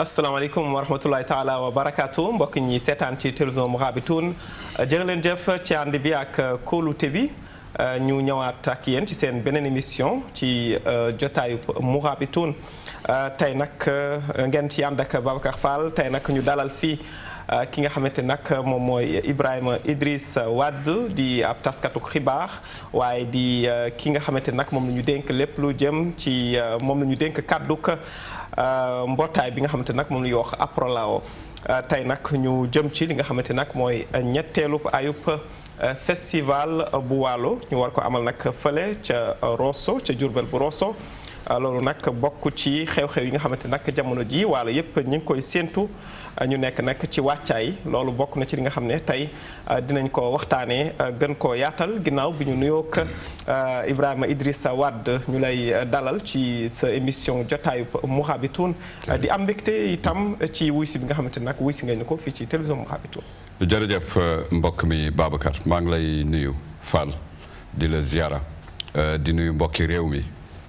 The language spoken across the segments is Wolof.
asalaamaaleykum wa rahmatulahi taala wa barakaatu mbokk ñi seetaan ci télévision Mourabitoun jërë leen jëf ci ànd bi ak kóolute bi ñu ñëwaat ak yéen ci seen beneen émission ci jotaayu Mourabitoun tey nag ngeen ci ànd ak Babacar Fall tey nag ñu dalal fii ki nga xamante nag moom mooy Ibrahima Idriss Wade di ab taskatu xibaar waaye di ki nga xamante nag moom la ñu dénk lépp lu jëm ci moom la ñu dénk kàdduk mbootaay bi nga xamante nag moom la ñuy wax Aprolao tey nag ñu jëm ci li nga xamante nag mooy ñetteelu ayub festival bu Waalo ñu war ko amal nag fële ca Rosso ca Jurbel bu Rosso loolu nag bokk ci xew-xew yi nga xamante nag jamono ji Waalo yëpp ñu ngi koy séentu ñu nekk nag ci wàccaay loolu bokk na ci li nga xam ne tey dinañ ko waxtaanee gën koo yaatal ginnaaw bi ñu nuyoog Ibrahima Idrissa Wade ñu lay dalal ci sa émission jotaayu Mourabitoun di am mbégte itam ci wuy si bi nga xamante nag wuy si nga ñu ko fii ci télévision Mourabitoun. jërëjëf mbokk mi Babacar maa ngi lay nuyu Fall di la ziara di nuyu mbokki réew mi.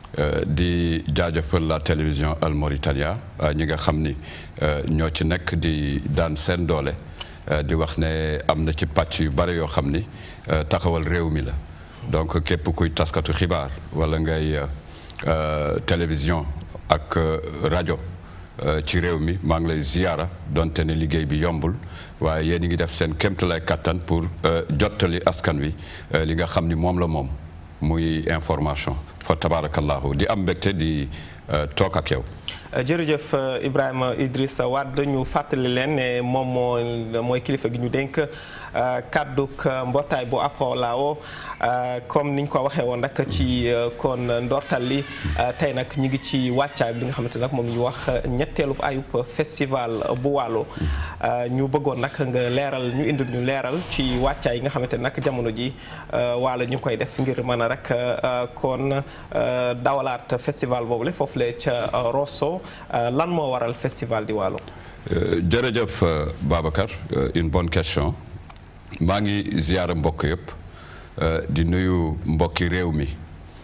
di jaajëfal la télévision Al Mauritania ñi nga xam ni ñoo ci nekk di daan seen doole di wax ne am na ci pàcc yu bare yoo xam ni taxawal réew mi la donc képp kuy taskatu xibaar wala ngay télévision ak rajo ci réew mi maa ngi lay ziyaara donte ne liggéey bi yombul waaye yéen a ngi def seen kéemtalaay kattan pour jottali askan wi li nga xam ni moom la moom muy information fa tabarakallahu di am mbégte di toog ak yow jërëjëf Ibrahima Idrissa Wade ñu fàttali leen ne moom moo mooy kilifa gi ñu dénk kàdduk mbootaay bu Aprolao comme niñ ko waxee woon rek ci kon ndortal li tey nag ñu ngi ci wàccaay bi nga xamante nag moom ñu wax ñetteelu ayub festival bu Waalo ñu bëggoon nag nga leeral ñu indil ñu leeral ci wàccaay yi nga xamante nag jamono ji Waalo ñu koy def ngir mën a rek kon dawalaat festival boobu le foofu le ca Rosso lan moo waral festival di Waalo jërëjëf Babacar une bonne question maa ngi ziyaara mbokk yëpp di nuyu mbokki réew mi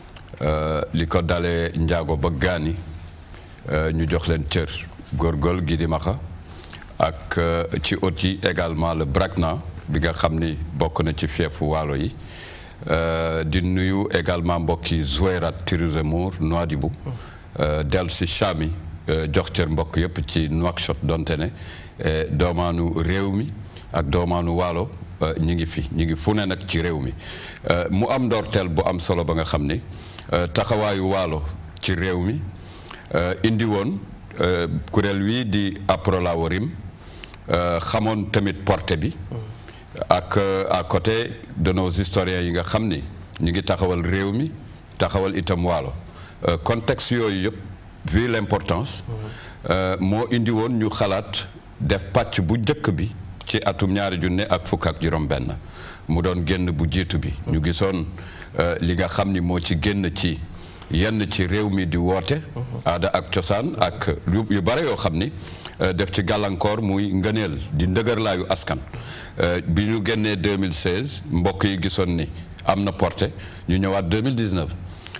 li ko dalee njaago ba gaani ñu jox leen cër góorgóorlu gi di maxa ak ci ot yi également le Brakna bi nga xam ni bokk na ci fiefu waalo yi di nuyu également mbokki Zouérat Tirizimour Nouadhibou dellu si Chami jox cër mbokk yëpp ci Nouakchott donte ne doomaanu réew mi ak doomaanu waalo ñi ngi fi ñi ngi fu ne nag ci réew mi mu am ndorteel bu am solo ba nga xam ni taxawaayu waalo ci réew mi indi woon kuréel wi di Aprolao Rim xamoon tamit porté bi ak à côté de nos historiens yi nga xam ni ñi ngi taxawal réew mi taxawal itam waalo contexte yooyu yëpp vu l'importance moo indi woon ñu xalaat def pàcc bu njëkk bi ci atum ñaari junne ak fukk ak juróom benn mu doon génn bu jiitu bi ñu gisoon li nga xam ni moo ci génn ci yenn ci réew mi di woote aada ak cosaan ak yu bare yoo xam ni def ci gàllankoor muy ngëneel di ndëgërlaayu askan bi ñu génnee 2016 mbokk yi gisoon ni am na porté ñu ñëwaat 2019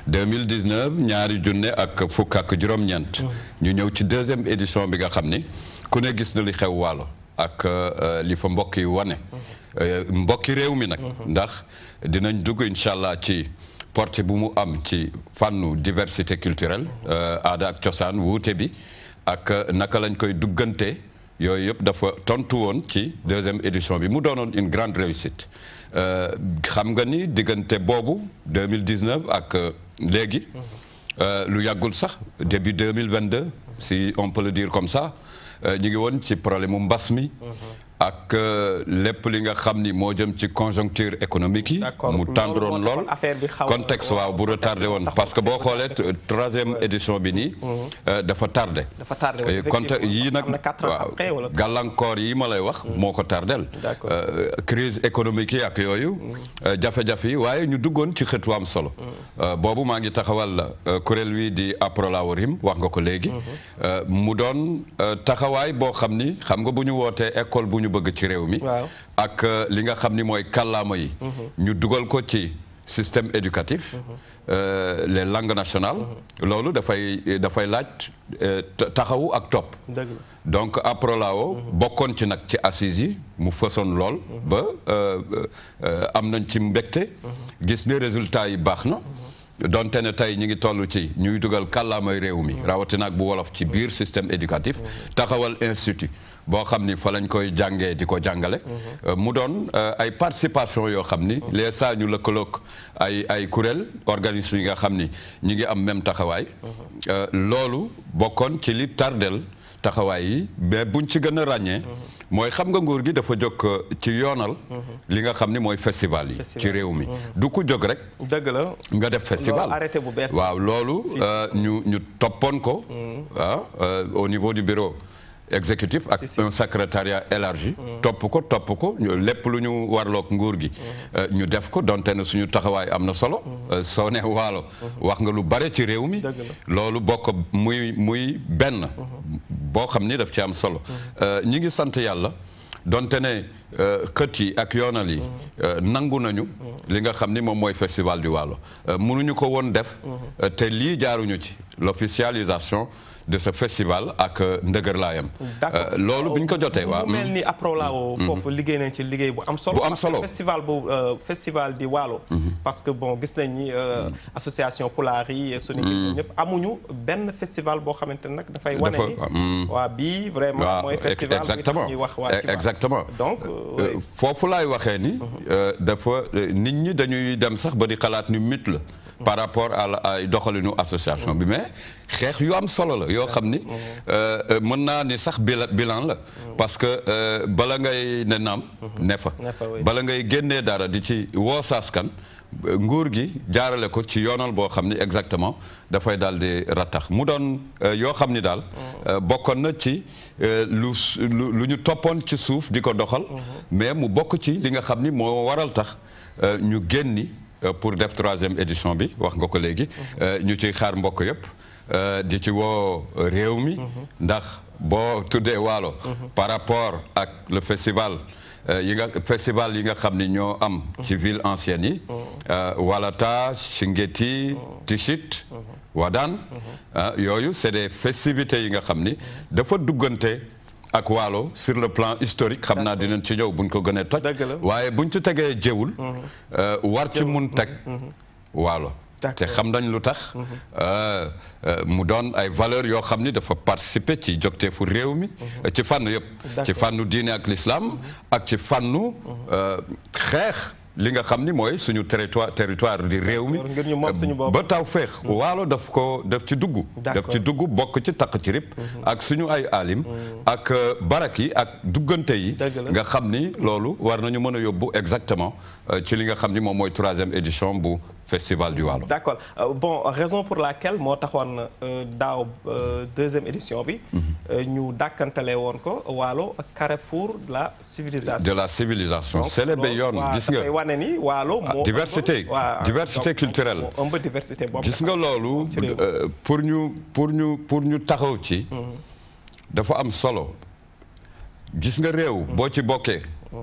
2019 ñaari junne ak fukk ak juróom-ñeent ñu ñëw ci deuxième édition bi nga xam ni ku ne gis na li xew waalo ak li fa mbokk yi wane mbokki réew mi nag ndax dinañ dugg incha allah ci porté bu mu am ci fànnu diversité culturelle aada ak cosaan wuute bi ak naka lañ koy duggante yooyu yëpp dafa tontu woon ci deuxième édition bi mu doonoon une grande réussite xam nga ni diggante boobu 2019 ak léegi lu yàggul sax début 2022 si on peut le dire comme ça ñu ngi woon ci problème mu mbas mi ak lépp li nga xam ni moo jëm ci conjoncture économique yi mu tendroon lool contexte waaw bu retardé woon parce que boo xoolee troisième édition bi nii dafa tardé contexte yii nag waaw gàllankoor yi ma lay wax moo ko tardel crise économique yi ak yooyu jafe-jafe yi waaye ñu duggoon ci xëtu am solo boobu maa ngi taxawal kuréel wi di Aprolao Rim wax nga ko léegi mu doon taxawaay boo xam ni xam nga bu ñu wootee école bu ñu bëgg ci réew mi ak li nga xam ni mooy kàllaama yi ñu dugal ko ci système éducatif euh, les langues nationales loolu dafay dafay laaj euh, ta- taxawu ak topp dëgg la donc APROLAO bokkoon ci nag ci assises yi mu fësoon lool ba euh, euh, am nañ ci mbégte gis ne résultat yi baax na donte ne tey ñi ngi toll ci ñuy dugal kàllaamay réew mi rawatina ak bu wolof ci biir système éducatif taxawal institut boo xam ni fa lañ koy jàngee di ko jàngale Euh, mu doon euh, ay participation yoo xam ni les saa ñu lëkkaloog ay ay kuréel organisme yi nga xam ni ñi ngi am même taxawaay Euh, loolu bokkoon ci li tardel taxawaay yi mais buñ ci gën a ràññee mooy xam nga nguur gi dafa jóg euh, ci yoonal li nga xam ni mooy festival yi Festival. ci réew mi du ko jóg rek dëgg la nga def festival Loolu arrêté bu bees la. waaw loolu euh, ñu ñu toppoon ko ah euh, au niveau du bureau exécutif ak Si, si. un secrétariat élargi topp ko topp ko ñu- lépp lu ñu warloog nguur gi euh, ñu def ko donte ne suñu taxawaay am na solo Euh, soo ne waalo wax nga lu bare ci réew mi Dëgg loolu bokk muy muy benn boo xam ni daf ci am solo Euh, ñi ngi sant yàlla donte ne euh, xët yi ak yoonal yi euh, nangu nañu li nga xam ni moom mooy festival du Waalo Euh, mënuñu ko woon def euh, te lii jaaruñu ci l'officialisation de ce festival ak euh, ndëgërlaayam D'accord. Euh, loolu bu ñu ko jotee waaw mu mel ni APROLAO foofu liggéey nañ ci liggéey bu am solo Bu am parce que solo. festival bu euh, festival di Waalo parce que bon gis nañ ni euh, association Pulaar yi Sonic ñoom ñëpp amuñu benn festival boo xamante ne nag dafay wane Dafa- ni mm. waa bii vraiment waaw mooy ex- festival exactement ñuy wax waa ci Waalo. exactement donc Euh, euh, foofu laay waxee ni euh, dafa euh, nit ñi dañuy dem sax ba di xalaat ni mythe la par rapport à la ay doxalinu association bi mais xeex yu am solo la yoo xam ni euh, euh, mën naa ni sax bila- bilan la parce que euh, bala ngay ne naam ne fa Ne fa, oui. bala ngay génnee dara di ci woo saaskan nguur gi jaarale ko ci yoonal boo xam ni exactement dafay daal di rattax mu doon euh, yoo xam ni daal euh, bokkoon na ci euh, lu s- lu lu ñu toppoon ci suuf di ko doxal mais mu bokk ci li nga xam ni moo waral tax euh, ñu génni euh, pour def troisième édition bi wax nga ko léegi euh, ñu ciy xaar mbokk yëpp euh, di ci woo réew mi ndax boo tuddee waalo par rapport ak le festival Euh, yi nga festival yi nga xam ni ñoo am ci ville ancienne yi euh, Walata Chinguetti Tichit Wadane ah, yooyu c'est des festivités yi nga xam ni dafa duggante ak Waalo sur le plan historique xam naa dinañ ci ñëw buñ ko gënee toj Dëgg la. waaye buñ ci tegee jëwul euh, war ci mun teg Waalo te D'accord. xam nañ lu tax euh, euh, mu doon ay valeurs yoo xam ni dafa participer ci jogteefu réew mi ci fànn yëpp ci D'accord. fànnu diine ak l'islam ak ci fànnu euh, xeex li nga xam ni mooy suñu territoire territoire di réew mi ngir ñu moom suñu bopp. ba taw féex waalo daf ko daf ci dugg daf D'accord. ci dugg bokk ci taq ci rip ak suñu ay alim ak euh, barak yi ak duggante yi Dëgg la. nga xam ni loolu war nañu mën a yóbbu exactement euh, ci li nga xam ni moom mooy troisième édition bu festival du Waalo d'accord Euh, bon raison pour laquelle moo taxoon euh, daaw euh, deuxième édition bi euh, ñu dàkkantale woon ko Waalo carrefour de la civilisation de la civilisation Donc, célébé loolu, yoon waa, gis nga dafay wane ni Waalo Ah, moo diversité, ëmb- waa, diversité donc, culturelle. moo ëmb diversité boobu gis nga loolu ci réew mi. euh, pour ñu pour ñu pour ñu taxaw ci dafa am solo gis nga réew boo ci bokkee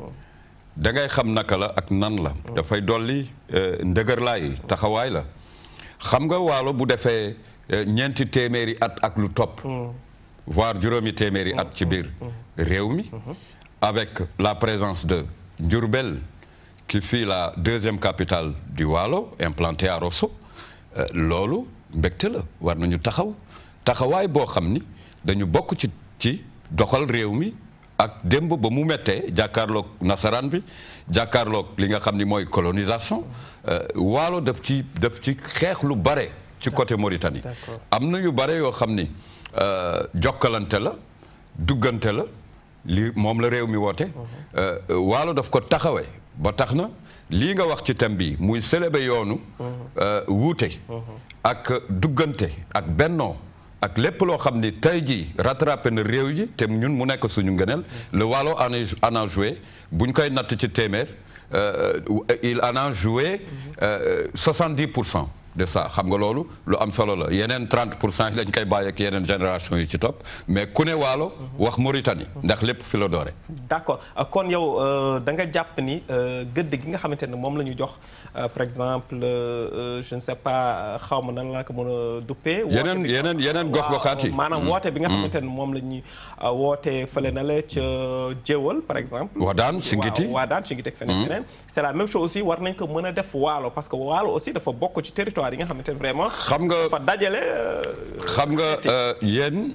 da ngay xam naka la ak nan la dafay dolli euh, ndëgërlaay taxawaay la xam nga waalo bu defee euh, ñeenti téeméeri at ak lu topp voire juróomi téeméeri at ci biir réew mi avec la présence de Diourbel qui fut la deuxième capitale du Waalo implantée à Rosso euh, loolu mbégte la war nañu taxaw taxawaay boo xam ni dañu bokk ci ci doxal réew mi ak démb ba mu mettee jàkkaarloog nasaraan bi jàkkaarloog li nga xam ni mooy colonisation euh, Waalo daf ci daf ci xeex lu bare ci côté Mauritanie D'accord. am na yu bare yoo xam ni euh, jokkalante la duggante la li moom la réew mi woote euh, waalo daf ko taxawee ba tax na lii nga wax ci thème bi muy célébrer yoonu euh, wuute ak duggante ak bennoo ak lépp loo xam ni tey jii rattrapé na réew yi te ñun mu nekk suñu ngëneel le waalo en a en a joué bu ñu koy natt ci téeméer euh, il en a joué soixante-dix pour cent de ça xam nga loolu lu am solo la yeneen 30 pour cent yi dañ koy bàyyi ak yeneen génération yi ci topp mais ku ne waalo wax Mauritanie ndax lépp fi la doore d'accord kon yow da nga jàpp ni gëdd gi nga xamante ne moom la ñu jox par exemple je ne sais pas xaw ma nan la ko mën a duppee. yeneen yeneen yeneen gox goxaat yi maanaam woote bi nga xamante ne moom la ñuy woote fële na la ca Jéewal par exemple. Wadaan Singiti waaw Wadaan Singiti ak feneen feneen. c'est la même chose aussi war nañ ko mën a def waalo parce que waalo aussi dafa bokk ci territoire yi nga xamante ne vraiment. xam nga dafa dajale. xam nga yéen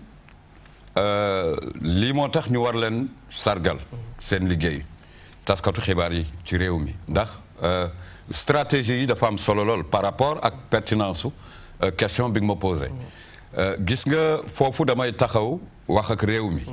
lii moo tax ñu war leen sargal seen liggéey taskatu xibaar yi ci réew mi ndax stratégie yi dafa am solo lool par rapport ak pertinence su question bi nga ma posé gis nga foofu damay taxaw wax ak réew mi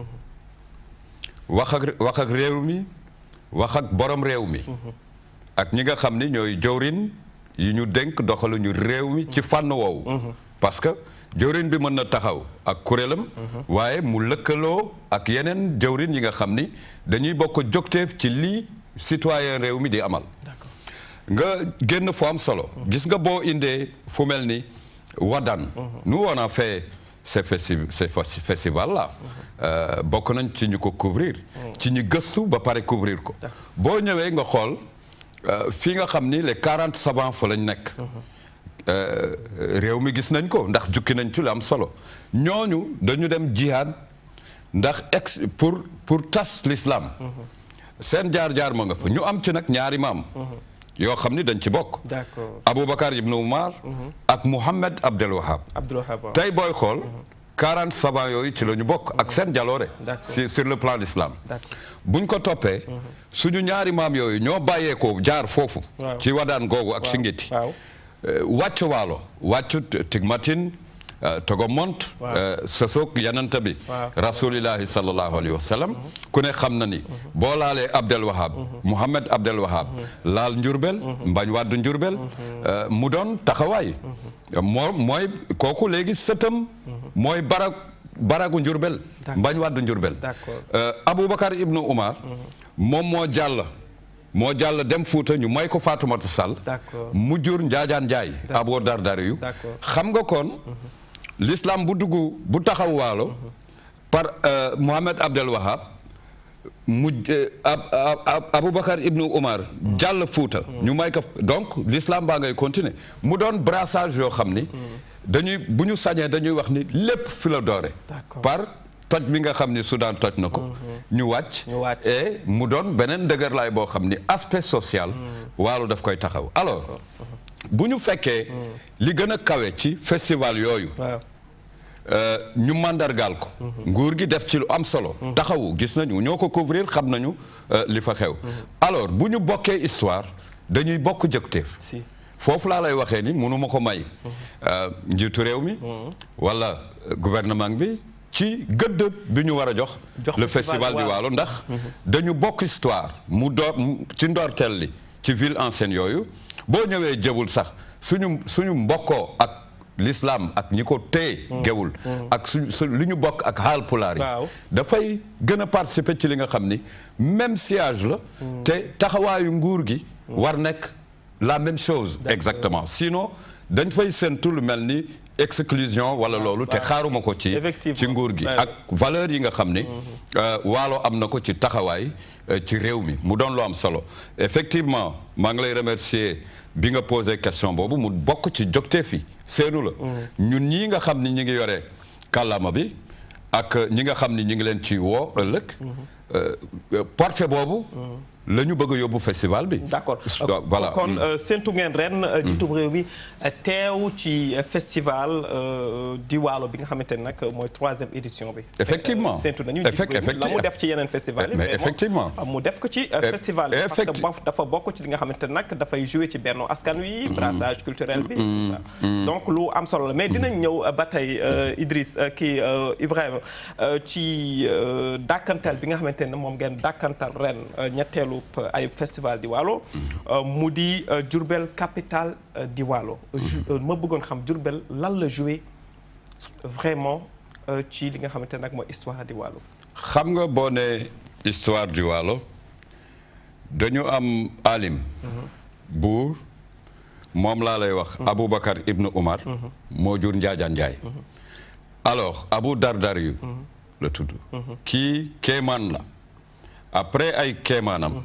wax ak wax ak réew mi wax ak borom réew mi ak ñi nga xam ni ñooy jawrin yi ñu dénk doxaluñu réew mi ci fànn woowu parce que jawrin bi mën na taxaw ak kuréelam waaye mu lëkkaloo ak yeneen jawrin yi nga xam ni dañuy bokk jógteef ci lii citoyen réew mi di amal nga génn fu am solo gis nga boo indee fu mel ni Wadane nous on a fait ces festi ces festival là bokk nañ ci ñu ko couvrir ci ñu gëstu ba pare couvrir ko boo ñëwee nga xool fii nga xam ni les quarante savants fa lañ nekk réew mi gis nañ ko ndax jukki nañ ci lu am solo ñooñu dañu dem jihad ndax ex pour pour tas l'islam seen jaar-jaar ma nga fa ñu am ci nag ñaari maam yoo xam ni dañ ci bokk d'accord Aboubacar ibn Umar ak Mouhamed Abdel Wahab Abdul Wahab tey booy xool quarante savants yooyu ci la ñu bokk ak seen jaloore sur sur le plan l'islam buñ ko toppee suñu ñaari maam yooyu ñoo bàyyeekoo jaar foofu ci wadaan googu ak singiti wàcc waalo wàcc tigmatin togo mont sosoog yananta bi rasulillahi sallallahu alayhi wa sallam ku ne xam na ni boo laalee Abdel Wahab Mouhamed Abdel Wahab laal njurbel mbañ wàdd njurbel mu doon taxawaay moo mooy kooku léegi sëtam mooy barak baragu njurbel mbañ wàdd njurbel Aboubacar ibnu Umar moom moo jàll moo jàll dem Fuuta ñu may ko Faatumata Sall mu jur Njaajaan Njaay abo dardari yu xam nga kon l'islam bu dugg bu taxaw waalo par Mohamed Abdel Wahab mu Aboubacar ibnu Umar jàll Fuuta ñu may ko donc l'islam baa ngay continuer mu doon brassage yoo xam ni dañuy bu ñu sañee dañuy wax ni lépp fi la doore par toj bi nga xam ni Soudan toj na ko ñu wàcc et mu doon beneen dëgërlaay boo xam ni aspect social waalo daf koy taxaw alors bu ñu fekkee li gën a kawe ci festival yooyu ñu màndargaal ko nguur gi def ci lu am solo taxawu gis nañu ñoo ko couvrir xam nañu li fa xew alors bu ñu bokkee histoire dañuy bokk jëkteef foofu laa lay waxee ni mënuma ko may njiitu réew mi wala gouvernement bi ci gëdd bi ñu war a jox le festival di Waalo ndax dañu bokk histoire mu door ci ndorteel li ci ville ancienne yooyu boo ñëwee jëbul sax suñu suñu mbokkoo ak l'islam ak ñi ko téye gewul ak suñu su li ñu bokk ak Haalpulaar yi dafay gën a participer ci li nga xam ni même siège la te taxawaayu nguur gi war nekk la même chose exactement sinon dañ fay séntu lu mel ni exclusion wala loolu te xaaruma ko ci ci nguur gi ak valeur yi nga xam ni waalo am na ko ci taxawaay ci réew mi mu doon lu am solo effectivement maa ngi lay remercier bi nga posé question boobu mu bokk ci jogtee fi seenu la ñun ñii nga xam ni ñi ngi yore kàllaama bi ak ñi nga xam ni ñi ngi leen ci woo ëllëg porté boobu la ñu bëgg a yóbbu festival bi. d'accord voilà kon séntu ngeen ren. jiitu réew bi teew ci festival di Waalo bi nga xamante ne nag mooy troisième édition bi. effectivement séntu nañu la mu def ci yeneen festival yi. mais effectivement mu def ko ci festival bi. parce que dafa bokk ci li nga xamante ne nag dafay jouer ci benn askan wi. brassage culturel bi tout ça. donc lu am solo la mais dinañ ñëw ba tey Idriss kii Ibrahima ci dàkkantal bi nga xamante ne moom ngeen dàkkantal ren ñetteelu. ay festival di Waalo mu di Diourbel capitale di Waalo ma bëggoon xam Diourbel lan la joué vraiment ci li nga xamante ne nag mooy histoire di Waalo xam nga boo ne histoire di Waalo dañu am alim buur moom laa lay wax Aboubacar ibnu Umar moo jur Njaajaan Njaay alors Abu Dardar yu la tudd kii kéemaan la après ay kéemaanam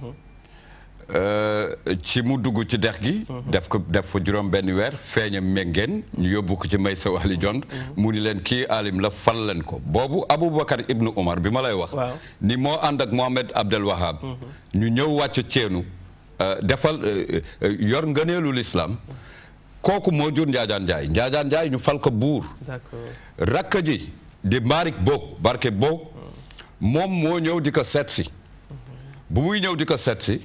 ci mu dugg ci dex gi def ko def fa juróom benn weer feeña méngeen ñu yóbbu ko ci may sa wali jond mu ni leen kii alim la fal leen ko boobu Aboubacar ibnu Umar bi ma lay wax ni moo ànd ak Mohamed Abdel Wahab ñu ñëw wàcc ceenu defal yor ngëneelu lislaam kooku moo jur Njaajaan Njaay Njaajaan Njaay ñu fal ko buur rakk ji di Malick Bo Barke Bo moom moo ñëw di ko seet si bu muy ñëw di ko seet si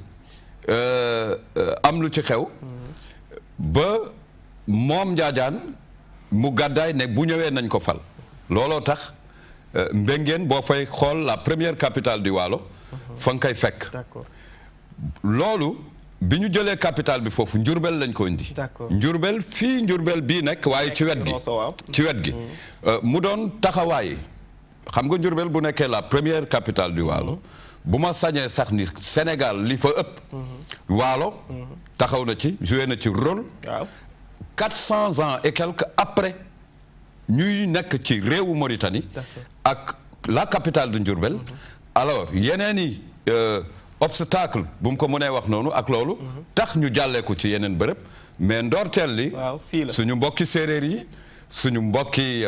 am lu ci xew ba moom Njaajaan mu gàddaay ne bu ñëwee nañ ko fal looloo tax Mbengeen boo fay xool la première capitale du Waalo fa nga koy fekk loolu bi ñu jëlee capitale bi foofu njurbel lañ ko indi njurbel fii njurbel bii nekk waaye ci wet gi ci wet gi mu doon taxawaay xam nga njurbel bu nekkee la première capitale du Waalo bu ma sañee sax ni Sénégal li fa ëpp Waalo taxaw na ci joué na ci rôle quatre cents ans et quelques après ñuy nekk ci réewu Mauritanie ak la capitale de Njurbel alors yeneen i obstacle bu mu ko mënee wax noonu ak loolu tax ñu jàllee ko ci yeneen bërëb mais ndoorteel li suñu mbokki séeréer yi suñu mbokki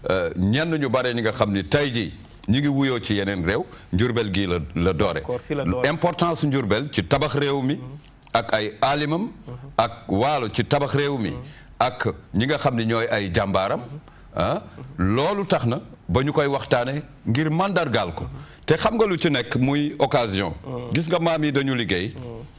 ñenn ñu bare ñi nga xam ni tey jii ñi ngi wuyoo ci yeneen réew njurbel gii la la doore importance njurbel ci tabax réew mi ak ay alimam ak waalo ci tabax réew mi ak ñi nga xam ni ñooy ay jàmbaaram ah loolu tax na ba ñu koy waxtaane ngir mandargaal ko te xam nga lu ci nekk muy occasion gis nga maam yi dañu liggéey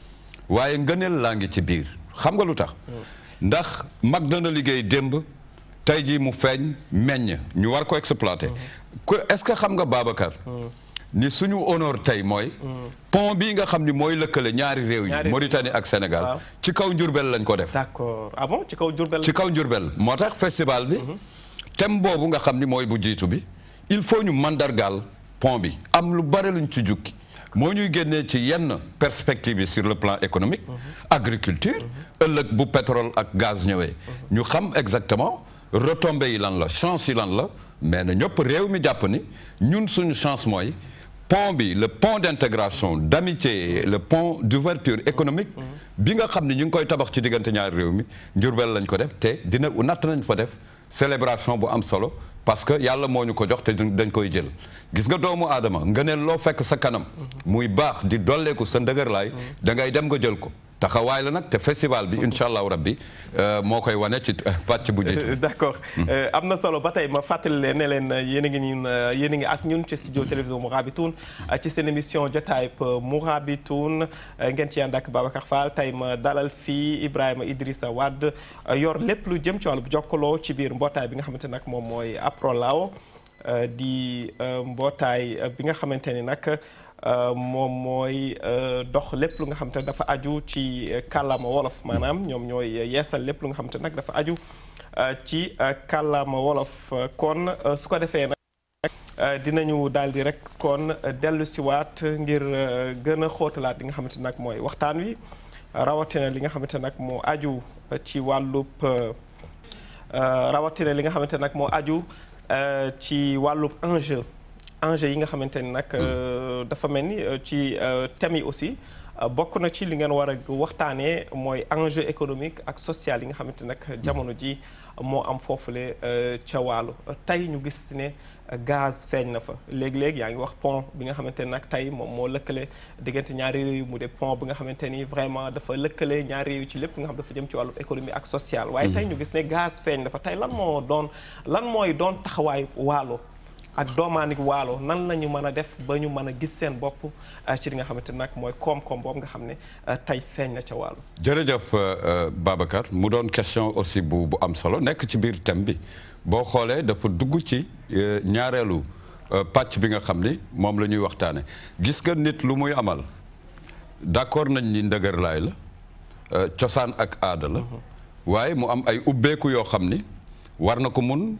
waaye ngëneel laa ngi ci biir xam nga lu tax ndax mag dana liggéey démb tey jii mu feeñ meññ ñu war ko exploiter est-ce que xam nga Babacar ni suñu honneur tey mooy pont bii nga xam ni mooy lëkkale ñaari réew yi Mauritanie ak Sénégal ci kaw njurbel lañ ko def d'accord ah bon ci kaw njurbel ci kaw njurbel moo tax festival bi thème boobu nga xam ni mooy bu jiitu bi il faut ñu mandargaal pont bi am lu bare luñ ci jukki moo ñuy génnee ci yenn perspective yi sur le plan économique agriculture ëllëg bu pétrole ak gaz ñëwee ñu xam exactement retombées yi lan la chance yi lan la mais na ñëpp réew mi jàpp ni ñun suñu chance mooy pont bi le pont d'intégration d'amitié le pont d'ouverture économique bi nga xam ni ñu ngi koy tabax ci diggante ñaari réew mi njurbel lañ ko def te dina natt nañ fa def célébration bu am solo parce que yàlla moo ñu ko jox te dañ koy jël gis nga doomu aadama nga ne loo fekk sa kanam muy baax di dolleeku sa ndëgërlaay da ngay dem nga jël ko taxawaay la nag te festival bi incha allahu rabbi moo koy wane ci pàcc bu jiitu. d'accord am na solo ba tey ma fàttali leen ne leen yéen a ngi ñun yéen a ngi ak ñun ci studio télévision Mourabitoun ci seen émission jotaay Mourabitoun ngeen ci ànd ak Babacar Fall tey ma dalal fii Ibrahima Idrissa Wade yor lépp lu jëm ci wàllu jokkaloo ci biir mbootaay bi nga xamante nag moom mooy Aprolao di mbootaay bi nga xamante ni nag. moom mooy dox lépp lu nga xam te dafa aju ci kàllaama wolof maanaam ñoom ñooy yeesal lépp lu nga xam te nag dafa aju ci kàllaama wolof kon su ko defee nag dinañu daal di rek kon dellu siwaat ngir gën a xóotalaat li nga xamante nag mooy waxtaan wi rawatina li nga xamante nag moo aju ci wàllub rawatina li nga xamante nag moo aju ci wàllub enjeu enjeu yi nga xamante ni nag dafa mel ni ci thèmes yi aussi bokk na ci li ngeen war a waxtaanee mooy enjeu économique ak social yi nga xamante nag jamono ji moo am foofule ca wàllu tey ñu gis ne gaz feeñ na fa léegi-léegi yaa ngi wax pont bi nga xamante ni nag tey moom moo lëkkale diggante ñaari réew yi mu de pont bi nga xamante ni vraiment dafa lëkkale ñaari réew yi ci lépp nga xam dafa jëm ci wàllu économie ak social waaye tey ñu gis ne gaz feeñ na fa tey lan moo doon lan mooy doon taxawaay waalo ak doomaanik waalo nan la ñu mën a def ba ñu mën a gis seen bopp ci li nga xamante nag mooy koom-koom boobu nga xam ne tey feeñ na ca waalo jërëjëf Babacar mu doon question aussi bu bu am solo nekk ci biir thème bi boo xoolee dafa dugg ci ñaareelu pàcc bi nga xam ni moom la ñuy waxtaane gis nga nit lu muy amal d'accord nañ ni ndëgërlaay la cosaan ak aada la waaye mu am ay ubbeeku yoo xam ni war na ko mun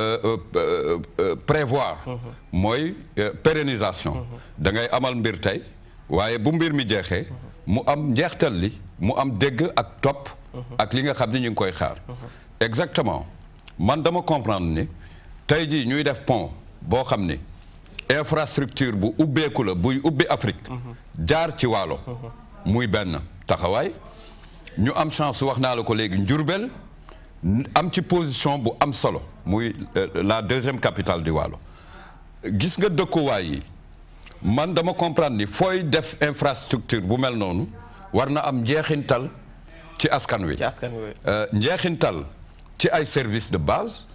prévoir mooy pérennisation da ngay amal mbir tey waaye bu mbir mi jeexee mu am njeextal li mu am dégg ak topp ak li nga xam ni ñu ngi koy xaar exactement man dama comprendre ni tey jii ñuy def pont boo xam ni infrastructure bu ubbeeku la buy ubbi Afrique jaar ci waalo muy benn taxawaay ñu am chance wax naa la ko léegi Njurbel am ci position bu am solo muy la deuxième capitale di waalo gis nga dëkkuwaay yi man dama comprendre ni fooy def infrastructure bu mel noonu war na am njeexintal ci askan wi ci askan wi njeexintal ci ay services de base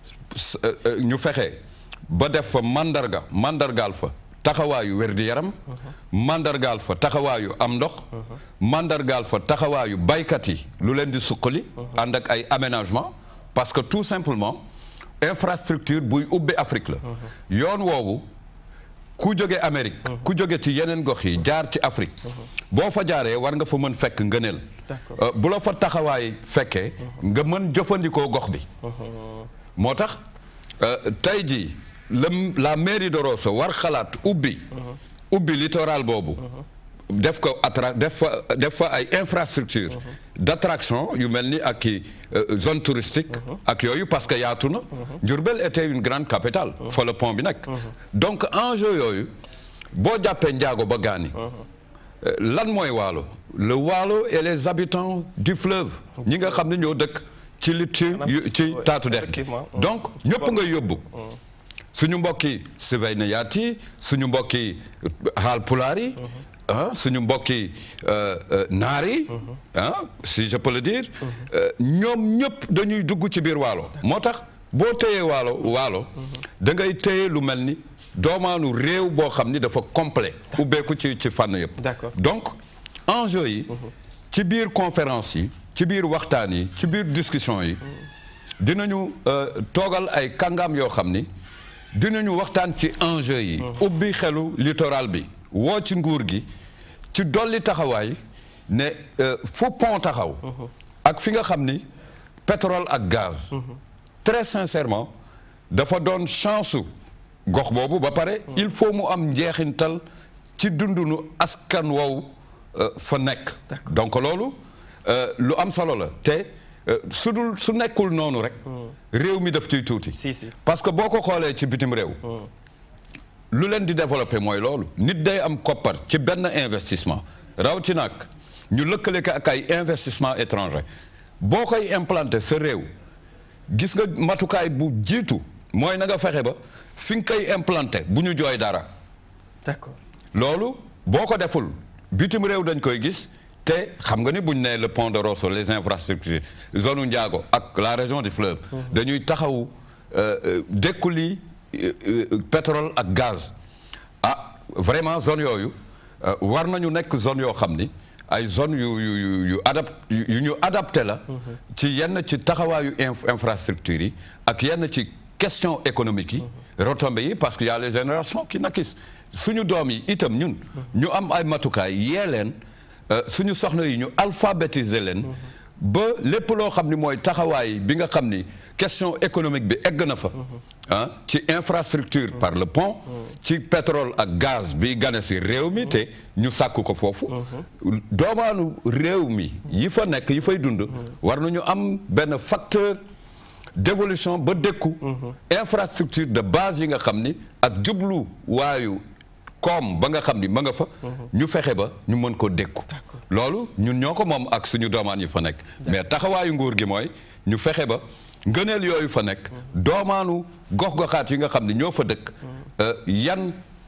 ñu fexe ba def fa mandarga mandargaal fa taxawaayu wér-di-yaram mandargaal fa taxawaayu am ndox mandargaal fa taxawaayu baykat yi lu leen di suqali ànd ak ay aménagement parce que tout simplement infrastructure buy ubbi Afrique la yoon woowu ku jóge Amérique ku jóge ci yeneen gox yi jaar ci Afrique boo fa jaaree war nga fa mën fekk ngëneel bu la fa taxawaay fekkee nga mën jëfandikoo gox bi moo tax tey jii la la mairie de Rosso war xalaat ubbi ubbi littoral boobu def ko attra def fa def fa ay infrastructure d'attraction yu mel ni ak i zone touristique ak yooyu parce que yaatu na Diourbel était une grande capitale fa la pont bi nekk donc enjeu yooyu boo jàppee njaago ba gaani lan mooy waalo le waalo et les habitants du fleuve ñi nga xam ne ñoo dëkk ci li ci ci taatu dex gi donc ñëpp nga yóbbu suñu mbokki Sivaynayaat yi suñu mbokki Haalpulaar yi ah suñu mbokki naar yi ah si je peux le dire ñoom ñëpp dañuy dugg ci biir waalo moo tax boo téyee waalo waalo da ngay téye lu mel ni doomaanu réew boo xam ni dafa complet ubbeeku ci ci fànn yëpp donc enjeu yi ci biir conférence yi ci biir waxtaan yi ci biir discussion yi dinañu toogal ay kàngaam yoo xam ni dinañu waxtaan ci enjeu yi ubbi xelu littoral bi woo ci nguur gi ci dolli taxawaay ne fu pont taxaw ak fi nga xam ni pétrole ak gaz très sincèrement dafa doon chance gox boobu ba pare il faut mu am njeexintal ci dundunu askan wow fa nekk donc loolu lu am solo la te su dul su nekkul noonu rek réew mi daf ciy tuuti parce que boo ko xoolee ci bitim réew lu leen di développer mooy loolu nit day am koppar ci benn investissement rawatina ak ñu lëkkale ko ak ay investissement étranger boo koy implanter sa réew gis nga matukaay bu jiitu mooy na nga fexe ba fi nga koy implanter bu ñu jooy dara d'accord loolu boo ko deful bitim réew dañ koy gis te xam nga ni buñ ne le pont de Rosso les infrastructures zone u Ndiago ak la région du fleuve dañuy taxaw dékkuli pétrole ak gaz ah vraiment zone yooyu war nañu nekk zone yoo xam ni ay zone yu yu yu yu adap yu ñu adapté la ci yenn ci taxawaayu infrastructure yi ak yenn ci question économique yi retombées yi parce que y a les générations qui naquissent suñu doom yi itam ñun ñu am ay matukaay yee leen suñu soxna yi ñu alphabétiser leen ba lépp loo xam ni mooy taxawaay bi nga xam ni question économique bi egg na fa ah ci infrastructure par le pont ci pétrole ak gaz bi gane si réew mi te ñu sàkk ko foofu doomaanu réew mi yi fa nekk yi fay dund war nañu am benn facteur d'évolution ba dékku infrastructure de base yi nga xam ni ak jublu waayu koom ba nga xam ni ma nga fa ñu fexe ba ñu mën ko dékku loolu ñun ñoo ko moom ak suñu doomaan yi fa nekk mais taxawaayu nguur gi mooy ñu fexe ba ngëneel yooyu fa nekk doomaanu gox-goxaat yi nga xam ne ñoo fa dëkk yan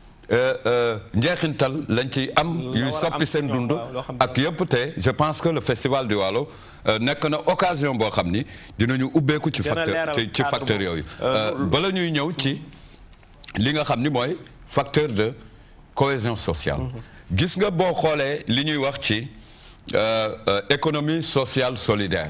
njeexintal lañ ci am yuy soppi seen dund ak yëpp te je pense que le festival du Waalo nekk na occasion boo xam ni dinañu ubbeeku ci facteur ci facteur yooyu bala ñuy ñëw ci li nga xam ni mooy facteur de cohésion sociale gis nga boo xoolee li ñuy wax ci économie sociale solidaire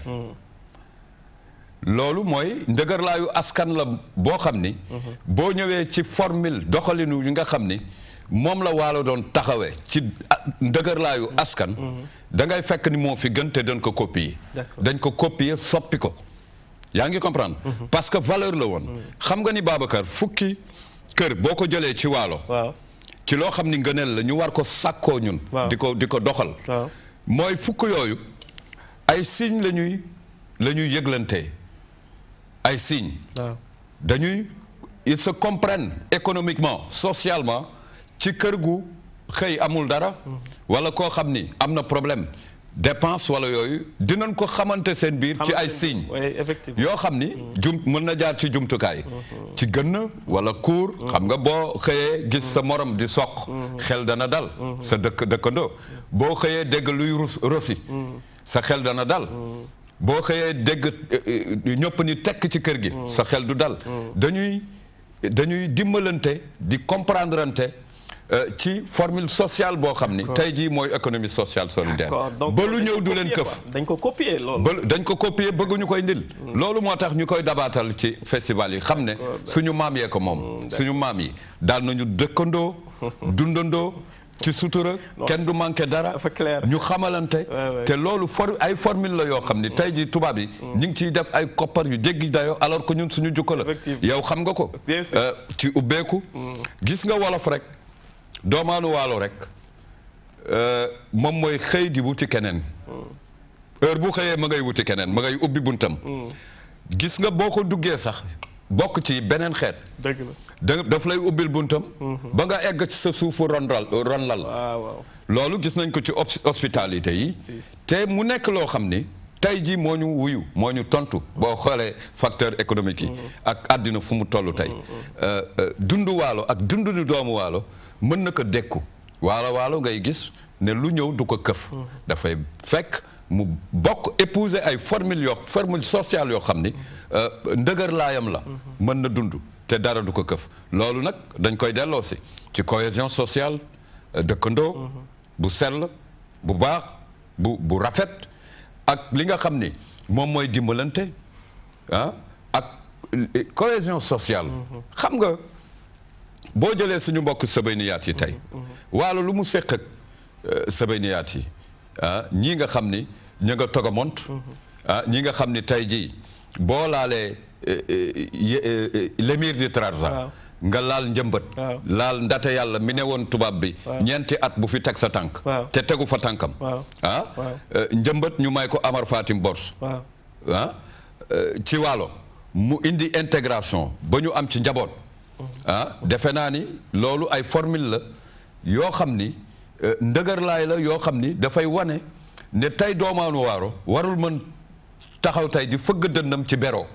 loolu mooy ndëgërlaayu askan la boo xam ni boo ñëwee ci formule doxalinu yi nga xam ni moom la waalo doon taxawee ci ndëgërlaayu askan da ngay fekk ni moo fi gën te dañ ko copier dañ ko copier soppi ko yaa ngi comprendre parce que valeur la woon xam nga ni Babacar fukki kër boo ko jëlee ci waalo ci loo xam ni ngëneel la ñu war ko sàkkoo ñun di ko di ko doxal mooy fukk yooyu ay signes la ñuy la ñuy yëglante ay signes waaw dañuy ils se comprennent économiquement socialement ci kër gu xëy amul dara wala koo xam ni am na problème dépense wala yooyu dinañ ko xamante seen biir ci ay signes oui effectivement yoo xam ni jum mën na jaar ci jumtukaay ci gënn wala kuur xam nga boo xëyee gis sa morom di soq xel dana dal sa dëkk dëkkandoo boo xëyee dégg luy rus rosi sa xel dana dal boo xëyee dégg ñëpp ni tekk ci kër gi sa xel du dal dañuy dañuy dimbalante di comprendrante euh, ci formule sociale boo xam ni tey jii mooy économie sociale solidaire D'accord, donc ba lu dañ ñëw ko du leen copier këf quoi. dañ ko copier loolu ba dañ ko copier bëgguñu koy ndil loolu moo tax ñu koy dabaatal ci festival yi xam ne suñu maam yee ko moom suñu maam yi daal nañu dëkkandoo dundandoo ci sutura kenn du manqué dara dafa clair. ñu xamalante ouais. te loolu for ay formule la yoo xam ni tey ji tubaab yi ñu ngi ciy def ay koppar yu jéggi dayoo alors que ñun suñu jukko la Effectivement. yow xam nga ko Bien sûr. Euh, ci ubbeeku gis nga wolof rek doomaanu waalo rek euh, moom mooy xëy di wuti keneen heure bu xëyee ma ngay wuti keneen ma ngay ubbi buntam gis nga boo ko duggee sax bokk ci beneen xeet dëgg la da daf lay ubbil buntam ba nga egg ci sa suufu ronlal ronlal waaw waaw loolu gis nañ ko ci hos- hospitalité yi si. te mu nekk loo xam ni tey jii moo ñu wuyu moo ñu tontu boo xoolee facteur économique yi ak àddina fu mu toll tey Euh, euh, dundu waalo ak dundu ni doomu waalo mën na ko dékku waalo waalo ngay gis ne lu ñëw du ko këf dafay fekk mu bokk épouser ay formule yoo formule sociale yoo xam ni euh, ndëgër laayam la mën na dund te dara du ko këf loolu nag dañ koy delloo si ci cohésion sociale euh, dëkkandoo bu sell bu baax bu bu rafet ak li nga xam ni moom mooy dimbalante ah ak eh, cohésion sociale xam nga boo jëlee suñu mbokk sëbayniyaat yi tey waalo lu mu séq ak euh, sëbayniyaat yi ah ñii nga xam ni ñu nga togamont ah ñii nga xam ni tey jii boo laalee eh, eh, ye- eh, eh, l'émir du Trarza Waaw. nga laal njëmbat Waaw. laal ndate yàlla mi ne woon tubaab bi ñeenti at bu fi teg sa tànk Waaw. te tegu fa tànkam Waaw. ah Waaw. euh, njëmbat ñu may ko Amar Fatim Bors waaw ah euh, ci waalo mu indi intégration ba ñu am ci njaboot ah defe naa ni loolu ay formule la yoo xam ni euh, ndëgërlaay la yoo xam ni dafay wane ne tey doomaanu waaro warul mën taxaw tey di fëgg dënnam ci beroo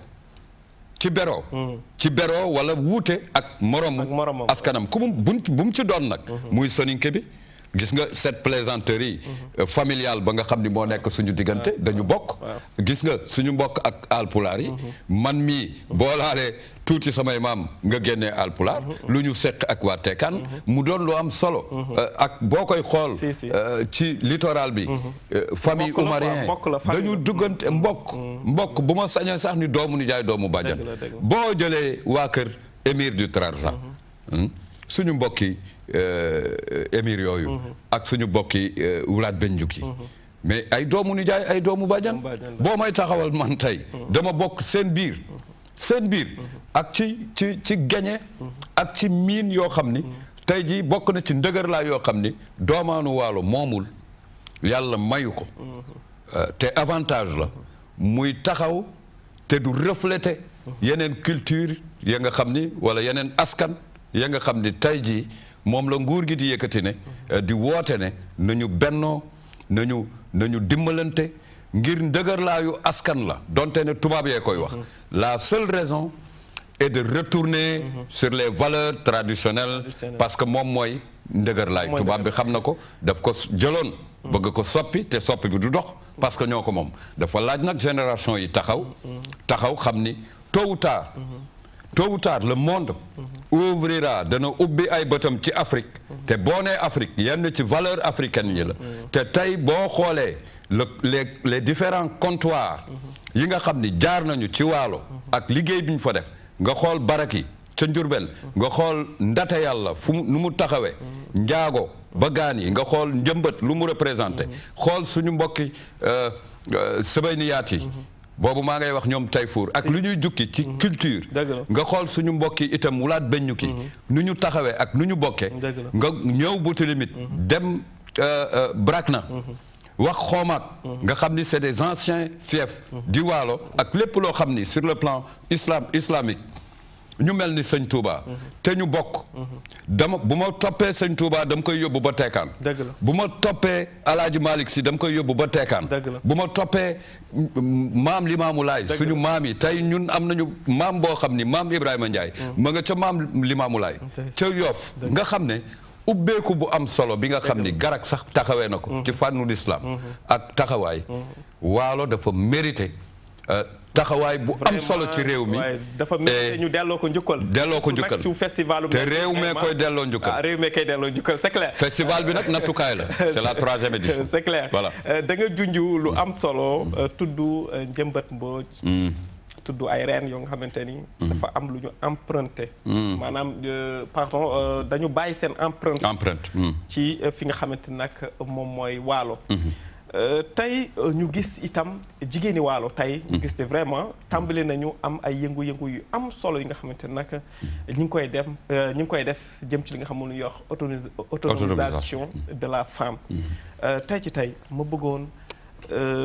ci beroo ci beroo wala wuute ak moromu Ak moromam. askanam ku mu bu bu mu ci doon nag muy soninke bi gis nga cette plaisanterie euh, familiale ba nga xam ni moo nekk suñu diggante dañu bokk gis nga suñu mbokk ak alpulaar yi man mii boo laalee tuuti samay maam nga génnee alpulaar lu ñu seq ak waa Tekaan mu doon lu am solo euh, ak boo koy xool Si, si. euh, ci littoral bi euh, famille Mbokk la quoi, oumarien mbokk la, famille dañu la. duggante mbokk mbokk bu ma sañee sax ni doomu nijaay doomu bàjjan Dëgg la, dëgg la. boo jëlee waa kër émir du Trarza hmm, suñu mbokki euh, émir yooyu ak suñu mbokki euh, wulaat benjuk yi mais ay doomu nijaay ay doomu bàjjan bàjjan la. boo may taxawal man tey dama bokk seen biir seen biir ak ci ci ci gañe ak ci miin yoo xam ni tey jii bokk na ci ndëgër laa yoo xam ni doomaanu waalo moomul yàlla mayu ko Euh, te avantage la muy taxaw te du refléter yeneen culture ya nga xam ni wala yeneen askan ya nga xam ni tey jii moom la nguur gi di yëkkati ne euh, di woote ne nañu bennoo nañu nañu dimbalante ngir ndëgërlaayu askan la donte ne tubaab yee koy wax la seule raison est de retourner sur les valeurs traditionnelles Traditionnelles. parce que moom mooy ndëgërlaay Mooy tubaab bi xam na ko daf ko jëloon bëgg ko soppi te soppi bi du dox parce que ñoo ko moom dafa laaj nag génération yi taxaw taxaw xam ni tôt ou tard tôt ou tard le monde ouvrira dana ubbi ay bëtam ci Afrique te boo nee Afrique yenn ci valeur africaine yi la te tey boo xoolee le les les différents comptoirs yi nga xam ni jaar nañu ci waalo ak liggéey bi ñu fa def nga xool barak yi ca Njurbel nga xool ndate yàlla fu mu nu mu taxawee njaago ba gaan yi nga xool njëmbat lu mu représenté xool suñu mbokki sëbayniyaat yi boobu maa ngay wax ñoom Tayfour ak lu ñuy jukki ci culture Dëgg la. nga xool suñu mbokki itam wulaat beññu ki nu ñu taxawee ak nu ñu bokkee Dëgg la. nga ñëw buti limite dem Brakna wax xoomaat nga xam ni c'est des anciens fiefs di waalo ak lépp loo xam ni sur le plan islam islamique ñu mel ni sëñ Touba te ñu bokk dama bu ma toppee sëñ Touba dama koy yóbbu ba teekaan Dëgg la. bu ma toppee alaaji Malick si dama koy yóbbu ba teekaan Dëgg la. bu ma toppee maam Limaamu Laay suñu maam yi tey ñun am nañu maam boo xam ni maam Ibrahima Ndiaye ma nga ca maam Limaamu Laay ca Yoof nga xam ne ubbeeku bu am solo bi nga xam ni garak sax taxawee na ko ci fànnu l'islam ak taxawaay waalo dafa mérité euh, taxawaay bu am solo ci réew mi waaye dafa mel Et ñu delloo ko njukkal. delloo ko Surtout njukkal. nag ci festival te réew mee koy delloo njukkal. ah réew mee koy delloo njukkal c'est clair. festival bi nag nattukaay la c'est la troisième édition c'est clair voilà Euh, da nga junj lu am solo euh, tudd euh, njëmbat mbooj. tudd ay reen yoo nga xamante ni. dafa am lu ñu emprunté. maanaam euh, pardon euh, dañu bàyyi seen empreinte. empreinte hmm. ci euh, fi nga xamante ni nag moom mooy waalo. Euh, tey euh, ñu gis itam jigéeni waalo tey. ñu gis ne vraiment tàmbali nañu am ay yëngu-yëngu yu am solo yi nga xamante ni nag ñu ngi koy def euh, ñu ngi koy def jëm ci li nga xam ne lu ñuy wax autonomis- autonomisation de la femme. Euh, tey ci tey ma bëggoon euh,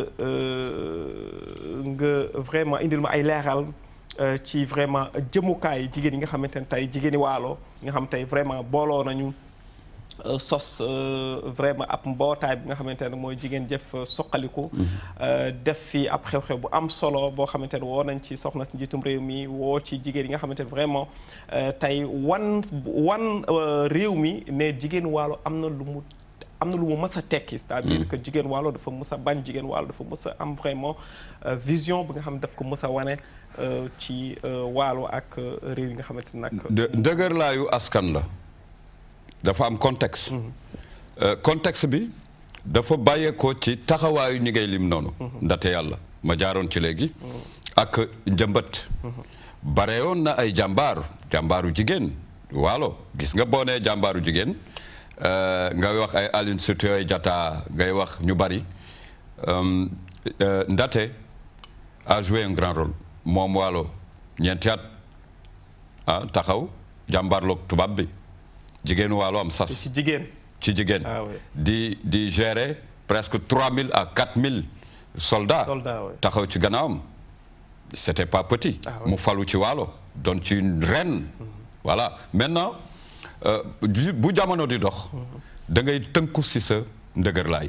euh, nga vraiment indil ma ay leeral. euh, ci vraiment jëmukaay jigéen yi nga xamante ne tey jigéeni waalo nga xam tey vraiment booloo nañu. Euh, sos euh, vraiment ab mbootaay bi nga xamante ne mooy jigéen jëf euh, soqaliku euh, def fi ab xew-xew bu am solo boo xamante ne woo nañ ci soxna si njiitum réew mi woo ci jigéen yi nga xamante ne vraiment euh, tey wan wan euh, réew mi ne jigéen waalo am na lu mu am na lu mu mës a tekki c'est-à-dire que jigéen waalo dafa mës a bañ jigéen waalo dafa mës a am vraiment euh, vision bi nga xam ne daf ko mës a wane euh, ci euh, waalo ak euh, réew yi nga xamante ne nag de dëgërlaayu askan la dafa am contexte Euh, contexte bi dafa bàyyeekoo ci taxawaayu ñi ngay lim noonu ndate yàlla ma jaaroon ci léegi ak njëmbat bare woon na ay jàmbaar jàmbaaru jigéen waalo gis nga boo nee jàmbaaru jigéen euh, ngay wax ay Aline Sitoé Diatta ngay wax ñu bari Euh, euh, ndate a joué un grand rôle moom waalo ñeenti at ah taxaw jàmbaarloog tubaab bi jigéenu waalo am sas ci jigéen ci jigéen Ah oui. di di gérer presque 3000 à 4000 soldats Soldats, oui. taxaw ci gannaawam c'était pas petit Ah oui. mu falu ci waalo doon ci une reine voilà maintenant euh, ju- bu jamono di dox da ngay tënku si sa ndëgërlaay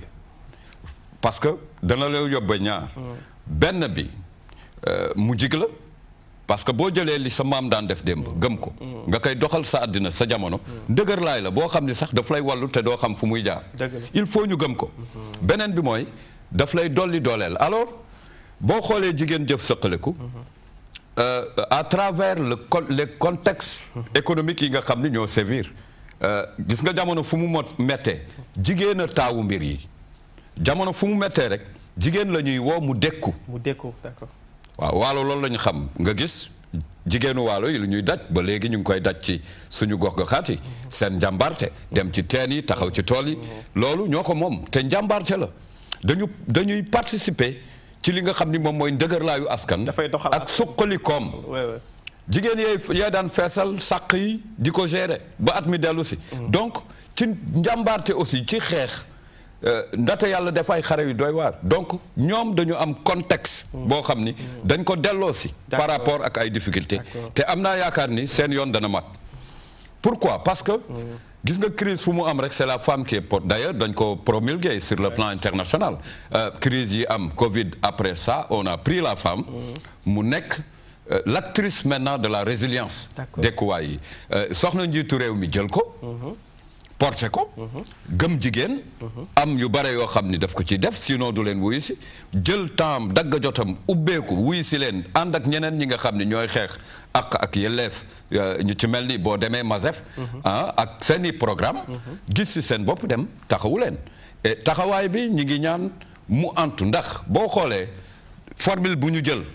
parce que dana la yóbbe ñaar benn bi euh, mu jig la parce que boo jëlee li sa maam daan def démb gëm ko nga koy doxal sa àddina sa jamono ndëgërlaay la boo xam ni sax daf lay wallu te doo xam fu muy jaar Dëgg la. il faut ñu gëm ko beneen bi mooy daf lay dolli dooleel alors boo xoolee jigéen jëf sëqaleku euh, à travers le con les contextes économiques yi nga xam ni ñoo sévir euh, gis nga jamono fu mu mot mettee jigéen a taawu mbir yi jamono fu mu mettee rek jigéen la ñuy woo mu dékku mu dékku d'accord waaw waalo loolu la ñu xam nga gis jigéenu waalo yi lu ñuy daj ba léegi ñu ngi koy daj ci suñu gox goxaat yi seen njàmbarte dem ci teen yi taxaw ci tool yi loolu ñoo ko moom te njàmbarte la dañu dañuy participer ci li nga xam ni moom mooy ndëgërlaayu askan Dafay doxal ak suqali koom ouais, ouais. jigéen yee yaa daan feesal sàq yi di ko gérer ba at mi dellu si donc ci njàmbaarte aussi ci xeex euh, ndate yàlla def ay xare yu doy waar donc ñoom dañu am contexte boo xam ni dañ ko delloo si par D'accord. rapport ak ay difficultés D'accord. te am naa yaakaar ni seen yoon dana mat pourquoi parce que gis nga crise fu mu am rek c'est la femme qui est porte d'ailleurs dañ ko promulguer sur le plan international Euh, crise yi am Covid après ça on a pris la femme mu nekk euh, l'actrice maintenant de la résilience D'accord. dekkuwaay yi Euh, soxna njiitu réew mi jël ko porté ko gëm jigéen am yu bare yoo xam ni daf ko ci def sinon du leen wuyu si jël temps dagg jotam ubbeeku wuyu si leen ànd ak ñeneen ñi nga xam ni ñooy xeex ak ak yelleef euh, ñu ci mel ni boo demee Mazef ah ak seeni programme gis si seen bopp dem taxawu leen et taxawaay bi ñi ngi ñaan mu antu ndax boo xoolee formule bu ñu jël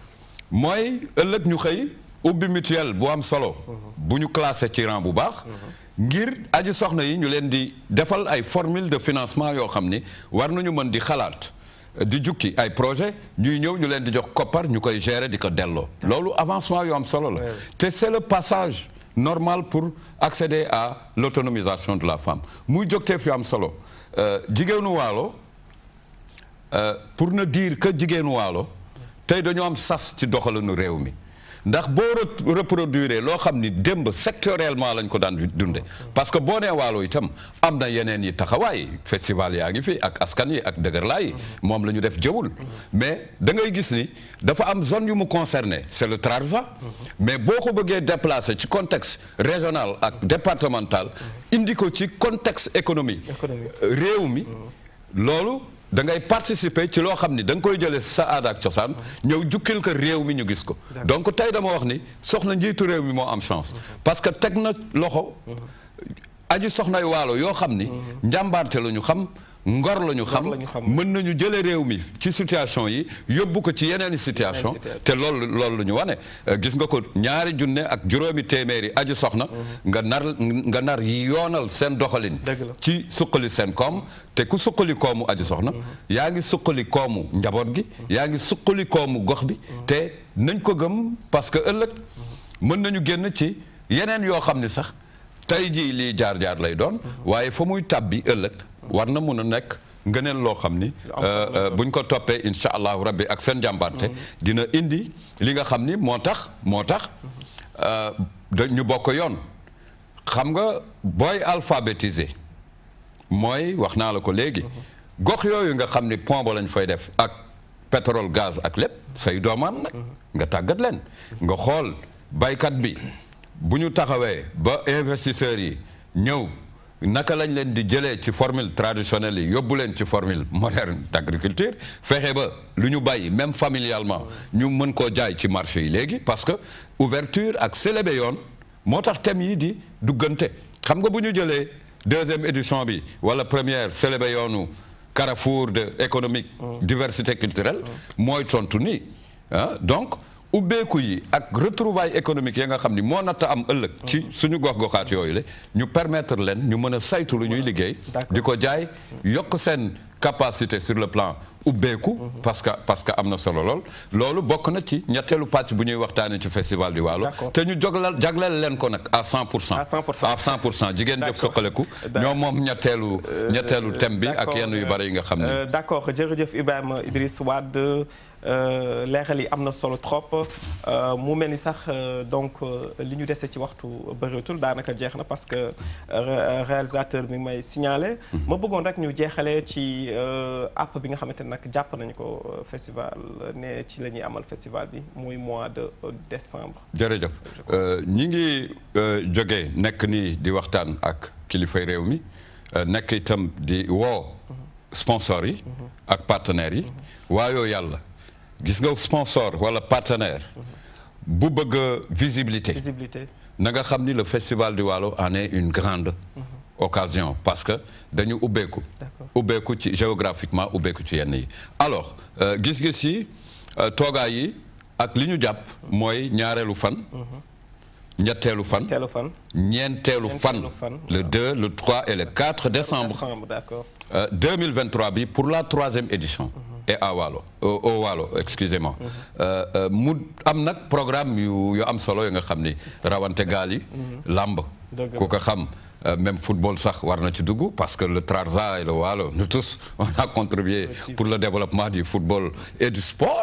mooy ëllëg ñu xëy ubbi mutuelle bu am solo bu ñu classé ci rang bu baax ngir aji soxna yi ñu leen di defal ay formule de financement yoo xam ni war nañu mën di xalaat di jukki ay projet ñuy ñëw ñu leen di jox koppar ñu koy gérer di ko delloo loolu avancement yu am solo la te c'est le passage normal pour accéder à l'autonomisation de la femme muy jógteef yu am solo Euh, jigéenu waalo pour ne dire que jigéenu waalo tey dañoo am sas ci doxalinu réew mi ndax boo reproduire loo xam ni démb sectoriellement lañ ko daan dunde parce que boo nee waalo itam am na yeneen yi taxawaay festival yaa ngi fi ak askan yi ak dëgërlaay yi moom la ñu def jëwul mais da ngay gis ni dafa am zone yu mu concerné c'est le Trarza mais boo ko bëggee déplacer ci contexte régional ak départemental indi ko ci contexte économie réew mi loolu da ngay participer ci loo xam ni da nga koy jëlee sa aada ak cosaan ñëw jukkil ko réew mi ñu gis ko donc tey dama wax ni soxna njiitu réew mi moo am chance parce que teg na loxo aji soxnay waalo yoo xam ni njàmbaarte la ñu xam ngor la ñu xam mën nañu jële réew mi ci situation yi yóbbu ko ci yeneen i situation te loolu loolu la ñu wane gis nga ko ñaari junne ak juróomi téeméeri aji soxna nga nar nga nar yoonal seen doxalin ci suqali seen koom te ku suqali koomu aji soxna yaa ngi suqali koomu njaboot gi yaa ngi suqali koomu gox bi te nañ ko gëm parce que ëllëg mën nañu génn ci yeneen yoo xam ni sax tey jii lii jaar-jaar lay doon waaye fa muy tàbbi ëllëg war na mun a nekk ngëneel loo xam ni buñ ko toppee incha allahu rabbi ak seen jàmbaarte dina indi li nga xam ni moo tax moo tax da ñu bokk yoon xam nga booy alphabétisé mooy wax naa la ko léegi gox yooyu nga xam ni pont ba lañ fay def ak pétrole gaz ak lépp say doomaan nag nga tàggat leen nga xool baykat bi bu ñu taxawee ba investisseurs yi ñëw naka lañ leen di jëlee ci formule traditionnelle yi yóbbu leen ci formule moderne d'agriculture fexe ba lu ñu bàyyi même familialement ñu mën koo jaay ci marché yi léegi parce que ouverture ak célébé yoon moo tax thème yi di duggante xam nga bu ñu jëlee deuxième édition bi wala première célébé yoonu carrefour de économique diversité culturelle mooy tontu nii ah donc ubbeeku yi ak retrouvailles économiques yi nga xam ni moo natt am ëllëg ci suñu gox-goxaat yooyu la ñu permettre leen ñu mën a saytu lu ñuy liggéey di ko jaay yokk seen capacité sur le plan ubbeeku parce que parce que am na solo lool loolu bokk na ci ñetteelu pàcc bu ñuy waxtaanee ci festival di Waalo te ñu joglal jagleel leen ko nag à 100 pour cent à 100 pour cent jigéen jëf soqaleku ñoom moom ñetteelu ñetteelu thème bi ak yenn yu bari yi nga xam ne d'accord jërëjëf Ibrahima Idriss Wade leeral yi am na solo trop mu mel ni sax donc li ñu dese ci waxtu bëreetul daanaka jeex na parce que réalisateur mi may signalé. ma bëggoon rek ñu jeexalee ci app bi nga xamante ne nag jàpp nañu ko festival ne ci la ñuy amal festival bi muy mois de décembre. jërëjëf ñi ngi jógee nekk nii di waxtaan ak kilifay réew mi nekk itam di woo sponsors yi. ak partenaires yi. waayoo yàlla. gis nga sponsor wala partenaire bu bëgg visibilité visibilité na nga xam ni le festival du Waalo en est une grande occasion parce que dañu ubbeeku ubbeeku ci géographiquement ubbeeku ci yenn yi alors gis-gis yi toogaay yi ak li ñu jàpp mooy ñaareelu fan ñetteelu fan ñeenteelu fan le 2 le 3 et le 4 décembre 2023 bi pour la troisième édition et à Waalo au Waalo excusez-moi mu am nag programme yu yu am solo yi nga xam ni rawante gaal yi làmb ku ko xam même football sax war na ci dugg parce que le Trarza et le Waalo nous tous on a contribué pour le développement du football et du sport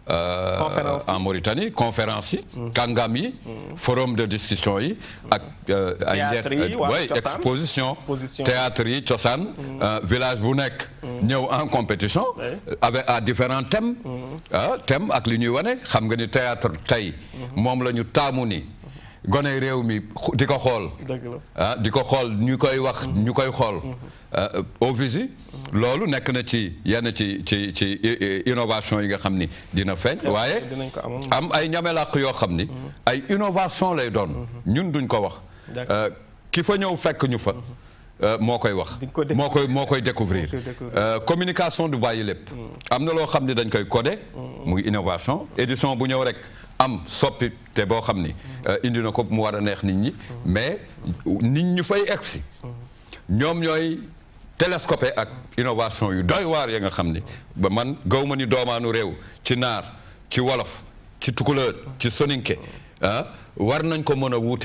en Mauritanie conférence yi kàngam yi forum de discussion yi ak ay way exposition théâtre yi cosaan village bu nekk ñëw en compétition avec à différents thèmes ah thèmes ak li ñuy wane xam nga ni théâtre tey moom la ñu taamu ni gone réew mi di ko xool ah di ko xool ñu koy wax ñu koy xool au visi loolu nekk na ci yenn ci ci ci innovation yi nga xam ni dina feeñ waaye am ay ñamelàq yoo xam ni ay innovation lay doon ñun duñ ko wax ki fa ñëw fekk ñu fa moo koy wax moo koy moo koy découvrir communication du bàyyi lépp am na loo xam ni dañ koy codé muy innovation édition bu ñëw rek am soppi te boo xam ni indi na ko mu war a neex nit ñi mais nit ñi fay egsi ñoom ñooy télescopé ak innovation yu doy waar ya nga xam ni ba man gaw ma ni doomaanu réew ci naar ci wolof ci tukulóor ci soninke ah war nañ ko mën a wuute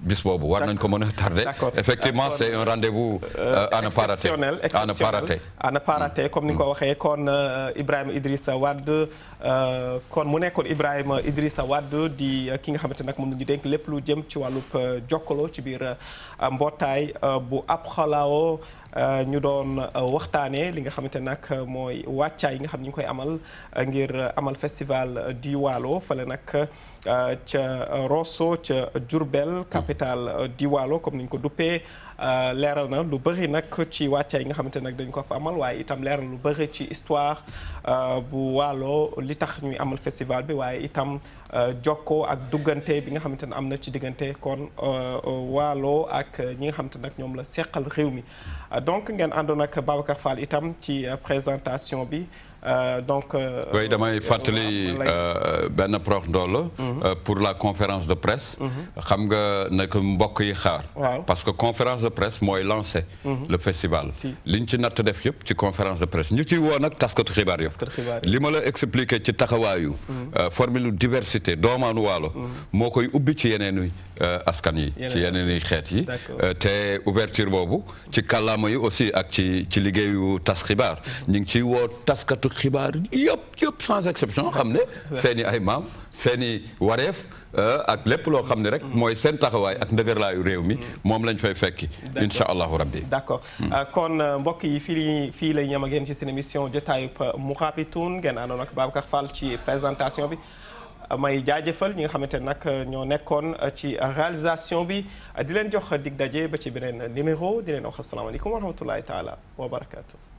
bis boobu war nañ ko mën a tardé D'accord. effectivement Kon, c'est un rendez-vous euh, à ne pas rater exceptionnel à ne pas rater à ne pas rater comme ni nga ko waxee kon euh, Ibrahima Idrissa Wade euh, kon mu nekkoon Ibrahima Idrissa Wade di euh, ki nga xamante nag moom la ñu dénk lépp lu jëm ci wàllub euh, jokkaloo ci biir euh, mbootaay euh, bu ab xalaawo euh, ñu doon euh, waxtaanee li nga xamante nag euh, mooy wàccaay yi nga xam ne ñu ngi koy amal euh, ngir euh, amal festival euh, di Waalo fale nag euh, ca euh, Rosso ca Diourbel capitale euh, di Waalo comme ni ñu ko duppee Euh, leeral na lu bëri nag ci wàccaay yi nga xamante nag dañ ko fa amal waaye itam leeral lu bëri ci histoire euh, bu Waalo li tax ñuy amal festival bi waaye itam euh, jokkoo ak duggante bi nga xamante ne am na ci diggante kon euh, Waalo ak ñi nga xamante nag ñoom la seqal réew mi Euh, donc ngeen àndoon ak Babacar Fall itam ci euh, présentation bi Euh, donc. euh, oui damay euh, fàttali lay- euh, benn prox ndool la pour la conférence de presse xam nga na ko mbokk yi xaar Waaw. parce que conférence de presse mooy lancé le festival Si. liñ ci natt def yëpp ci conférence de presse ñu ciy woo nag taskatu xibaar yëpp Taskatu xibaar yi. li ma la expliqué ci taxawaayu euh, formule diversité doomaanu waalo moo koy ubbi ci yeneen i euh, askan yi ci Yeneen- yeneen i xeet yi D'accord. Euh, te ouverture boobu ci kàllaama yi aussi ak ci ci liggéeyu tas xibaar ñu ngi ciy woo taskatu xibaar yëpp yëpp sans exception xam ne seen i ay maam seen i wareef euh, ak lépp loo xam ne rek mooy seen taxawaay ak ndëgërlaayu réew mi moom lañ fay fekki incha allahu rabbi d'accord Euh, kon euh, mbokk yi fii li fii lay ñam ak yéen ci seen émission jotaayub Mourabitoun ngeen àndoon ak Babacar Fall ci présentation bi Euh, may jaajëfal ñi nga xamante ne nag euh, ñoo nekkoon euh, ci réalisation bi Euh, di leen jox dig daje ba ci beneen numéro di leen wax asalaamaaleykum wa rahmatullahi taala wa barakaatu.